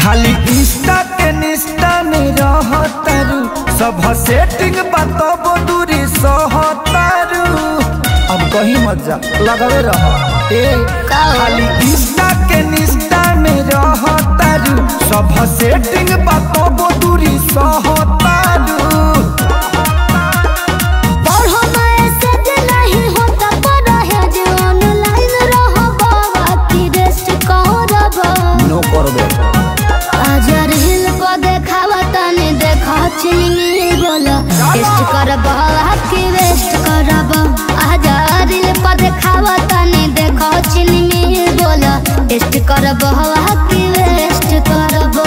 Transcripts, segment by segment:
खाली इंस्टा के निष्ठा में रहतारू सब सेटिंग बताबो दूरी सहतारू अब कहीं मत जा लगावे रह ए का हो? खाली इंस्टा के निष्ठा में रहतारू सब सेटिंग बताबो दूरी सहतारू पढ़ो मैसेज नहीं होता पढ़ो है जे ऑनलाइन रहो बाबा की रेस्ट करब नो करबे आज रील को देखावा तने देखा चिनी बोला टेस्ट करब की वेस्ट करब आज रील को देखावा तने देखा चिनी बोला टेस्ट करब की वेस्ट करब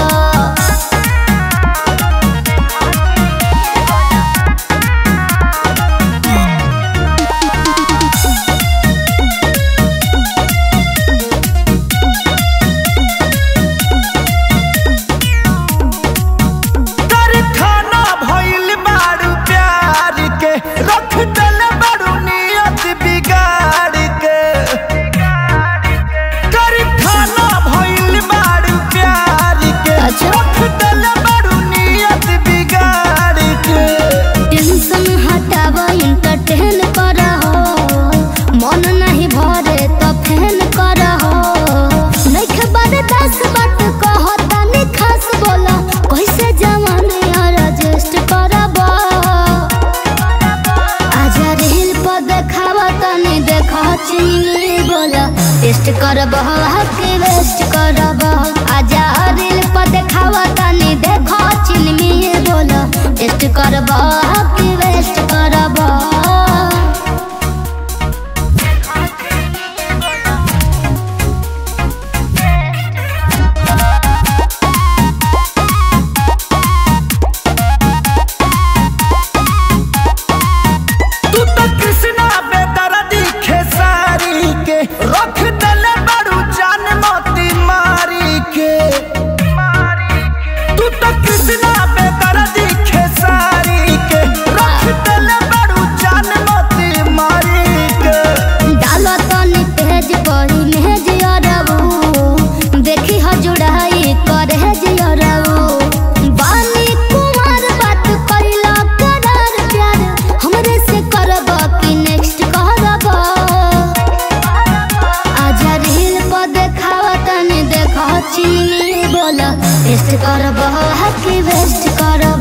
तर खाना भइल बारू प्यार के रख दल बारू नियत बिगाड़ के कर खाना भइल बारू प्यार के अच्छा। रख दल बारू नियत बिगाड़ के टेंशन हटाव इंटरटेन करहो मन नहीं भरे तो फैन करहो नइखे बारे दस बात कहो तनी खास बोला कैसे जवानी रजिस्ट करब आजा रील पर देखाव तनी देखा चिनी बोला टेस्ट करब के वेस्ट करब आजा रील पर देखाव तनी देखा चिनी बोला टेस्ट करब के वेस्ट करब तू तो कृष्णा बेदर्दी खेसारी के रख दल बारू जान मोती मारी के तू तो कृष्णा बेदर्दी खेसारी के रख दल बारू जान मोती मारी के डालो तनी तेज पड़ी मेज अरबू देखी ह जुड़ाई करे जे अरबू बानी कुमार बात कइला करार प्यार हमरे से करब कि नेक्स्ट करब आजा रील पर देखाव तनी देखा चिनी बोला टेस्ट करब कि वेस्ट करब